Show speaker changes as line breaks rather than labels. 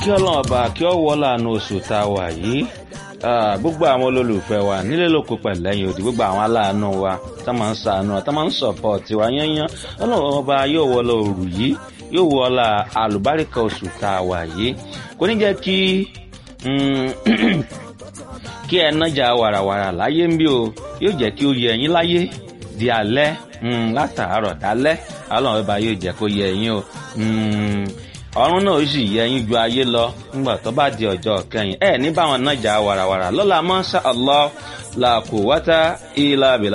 ọlọ́run ọba kí ọ wọ́ láàánú oṣù tá a wà yìí gbogbo àwọn olólùfẹ́ wa nílé lóko pẹ̀lẹ́yìn òdì gbogbo àwọn aláàánú wa tá máa ń sàánú tá máa ń sọ̀pọ̀tì wa yányán ọlọ́run ọba yóò wọ́ lọ òrù yìí yóò wọ́ la àlùbáríkà oṣù tá a wà yìí kò ní jẹ́ kí kí ẹ nájà wàràwàrà láyé ń bí o yóò jẹ́ kí ó yẹ ẹ̀yin láyé di alẹ́ látàárọ̀ dálẹ́ ọlọ́run ọba yóò jẹ́ kó yẹ ẹ̀yin o ọ̀run náà ó sì yẹ ẹ̀yin ju ayé lọ nígbà tó bá di ọjọ́ kẹyìn ẹ ní báwọn nájà wàràwàrà lọ́la mọ́ṣá Allah la quwwata illa billah.